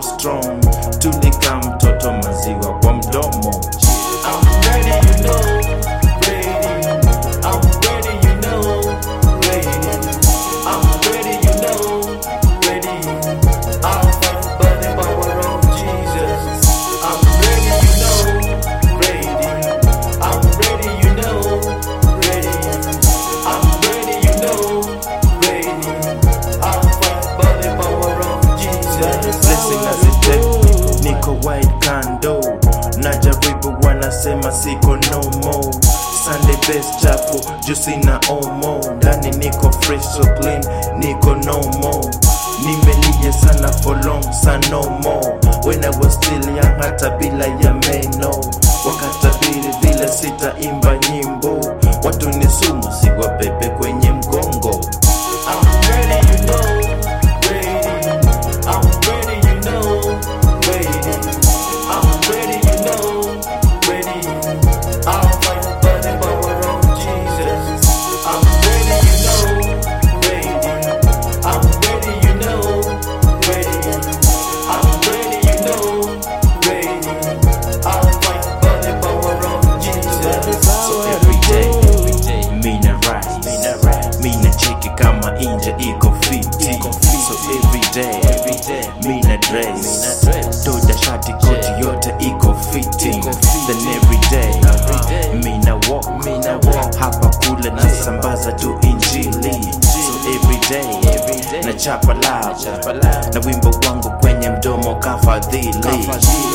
so strong tulika mtoto maziwa kwa mdomo I'm ready, you know, ready. I'm ready, you know, ready. I'm ready, you know, ready. I'll fight by the power of Jesus. I'm ready, you know, ready. I'm ready, you know, ready. I'm ready, you know, ready. I'll fight by the power of Jesus. blessing azite niko wide kando najaribu wanasema siko no more Sunday best chafu juu sina omo ndani niko fresh so clean niko no more nimelia sana for long sa no more when I was still young hata bila ya meno wakatabiri vile sitaimba nyimbo watu ni sumu siwabebe kwenye mgongo I'm ready, you know, ready. I'm ready, you know, ready. I'm ready, you know, ready. I'll fight by the power of Jesus. I'm ready, you know, ready. I'm ready, you know, ready. I'm ready, you know, ready. I'll fight by the power of Jesus. So every day, mina rise, mina cheki kama inja iko fiti. So every day, mina dress, toja shati koti yote iko fitting. Then every day, mina walk, hapa kule nasambaza tu injili. So every day, na chapa lava, na wimbo wangu kwenye mdomo kafadhili.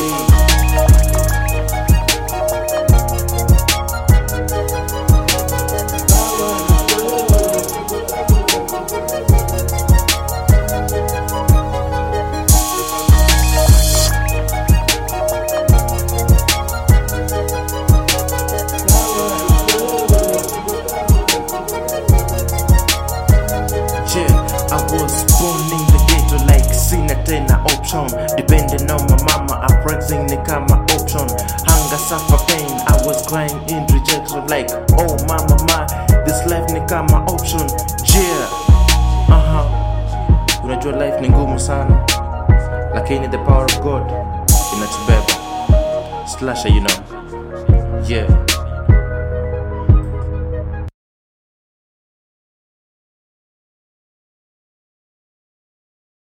Yeah, I was born in the ghetto like sina tena option Depending on my mama, uprising ni kama option Hunger, suffer, pain, I was crying in rejection like Oh mama, ma, this life ni kama option Yeah, uh-huh Unajua life ni ngumu sana Lakini the power of God inatubeba Slasher, you know Yeah